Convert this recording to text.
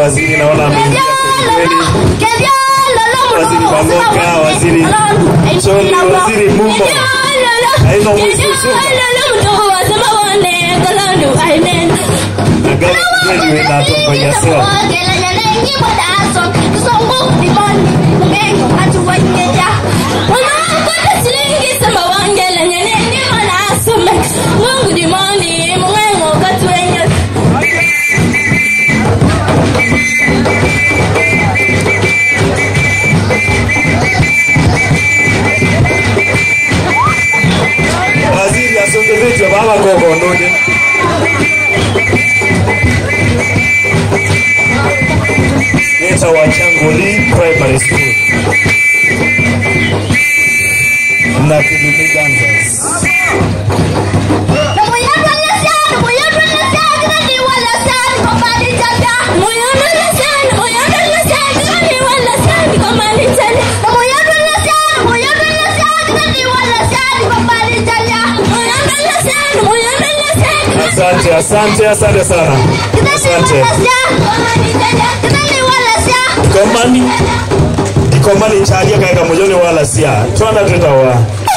waziri naona ameingia kweli Waziri Bangoka, waziri Choni, waziri Mumbo. Haina mwisuzunga. Na gari kweli inatufanya sawa. Mungu dimoni, mwengo katwenye Waziri asongezetwe baba gogo node. Neta wa Changoli Primary School. Na Kidumi Dancers. Asante, asante, asante sana. Asante. Komani. Komani chalia kaika mojoni wala sia. Twanda tutawa.